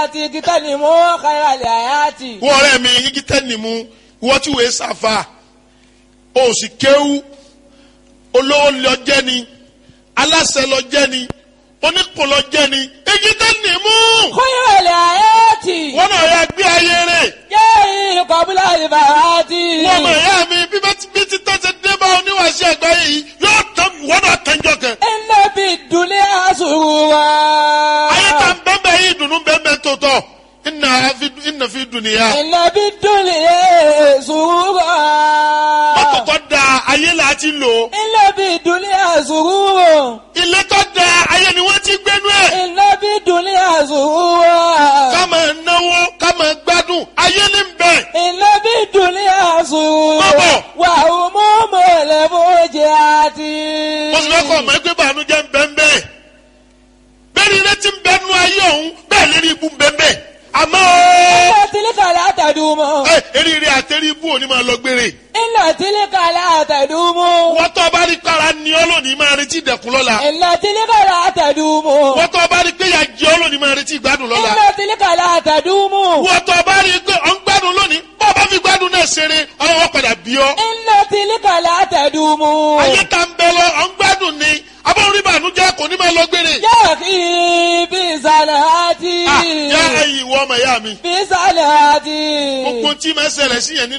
àti kíkẹ́ ni mo kára lè àyàtì. wọ́n ọ̀rẹ́ mi igi tẹ́ni mu wọ́n tí wòye sàfà o sì kéwú olówó lọ jẹ́ ni aláṣẹ lọ jẹ́ ni onípò lọ jẹ́ ni igi tẹ́ni mu kára lè àyàtì. wọ́n náà yà gbé ayé rẹ̀ yéé kọ́bílà ìbàràtì. wọ́n mọ̀ ẹ̀yà mi bí bá ti bí ti tọ́ ṣe dé bá oníwàṣẹ àgbáyé yìí yóò tán wọ́n náà tẹ́jọ́ kẹ. iná bí dùnlé àṣùwà. ayé ta bẹ́ẹ̀ yìí dùnú bẹ́ẹ̀ tó tọ̀ ìnà fi ìnà fi dùnìyà. iná bí dùnlé àṣùwà. mọ́tò tó da ayé là á ti lò iná bí dùnlé àṣùwà. ilé tó da ayé ni wọ́n ti gbénú ẹ̀. iná bí dùnlé àṣùwà. ká máa náwó ká máa gbádùn ayé ní bẹ̀. iná bí dùnlé àṣùwà. Bọ́bọ̀. wà ó mú mọ̀lẹ́ bójì àti. mo sì fẹ́ kọ́ ọmọ ẹgbẹ́ bànújẹ́ ń bẹ́ ń bẹ́ẹ̀. bẹ́ẹ̀ ni ilé ti ń bẹ́ nú ayé ọ̀hún bẹ́ẹ̀ lérí ibú ń bẹ́ ń bẹ́ẹ̀. àmọ́ iná tìlíkà látàdúmọ̀. ẹ eríire àtẹrí ibú òní máa lọ gbére. iná tìlíkà látàdúmọ̀. wọ́n tó bá rí kára ní ọ́ lónìí máa retí ìdẹ̀kùn lọ́la. iná tìlíkà látàdúmọ̀. wọ́n tó bá rí pé ìyà jẹ ọ́ lónìí máa retí ìgbádùn lọ́la. iná tìlíkà látàdúmọ̀. wọ́n tó bá rí pé ọ̀ ń gbádùn lónìí bọ́ ọ bá fi gbádùn náà ṣeré ọlọ́wọ́ padà bí ọ́. iná tìlíkà látàdúmọ̀. ayé ta ń bẹ lọ ọ̀ ń gbádùn ni abọ́n rí bànújẹ́ kò ní máa lọ gbére. yá kí bí sàlẹ̀ àti. Ah, yá ẹ̀yin ìwọ ọmọ ìyá mi bí sàlẹ̀ àti. gbogbo tí máa ṣẹlẹ̀ sí yẹn nínú